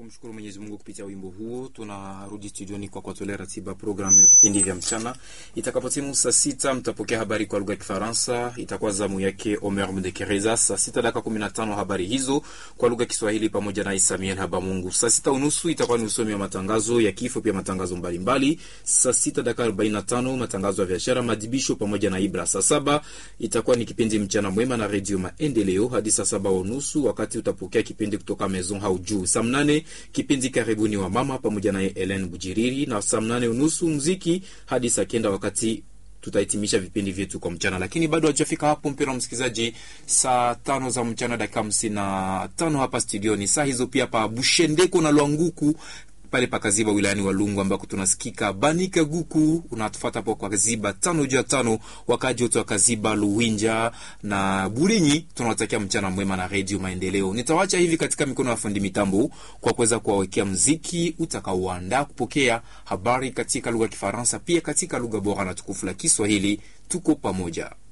tunamshukuru Mwenyezi Mungu kupitia wimbo huo. Tunarudi studioni kwa kuwatolea ratiba programu ya vipindi vya mchana. Itakapotimu saa sita mtapokea habari kwa lugha ya Kifaransa, itakuwa zamu yake Omer Mdekereza. Saa sita dakika kumi na tano habari hizo kwa lugha ya Kiswahili pamoja na Isamiel Habamungu. Saa sita unusu itakuwa ni usomi wa matangazo ya kifo, pia matangazo mbalimbali. Saa sita dakika arobaini na tano matangazo ya biashara, madibisho pamoja na Ibra. Saa saba itakuwa ni kipindi mchana mwema na Redio Maendeleo hadi saa saba unusu wakati utapokea kipindi kutoka Maison hau juu. Saa mnane kipindi karibuni wa mama pamoja naye Ellen Bujiriri, na saa mnane unusu mziki hadi saa kenda wakati tutahitimisha vipindi vyetu kwa mchana, lakini bado hajafika hapo, mpendwa msikilizaji. Saa tano za mchana dakika hamsini na tano hapa studioni, saa hizo pia pa Bushendeko na Lwanguku pale pakaziba wilayani Walungu ambako tunasikika Banika Guku unatufata po kwa Kaziba tano juu ya tano, wakaji wote wa Kaziba, Luwinja na Burinyi, tunawatakia mchana mwema na Redio Maendeleo. Nitawacha hivi katika mikono ya fundi mitambo kwa kuweza kuwawekea mziki utakaoandaa kupokea habari katika lugha ya Kifaransa, pia katika lugha bora na tukufu la Kiswahili. Tuko pamoja.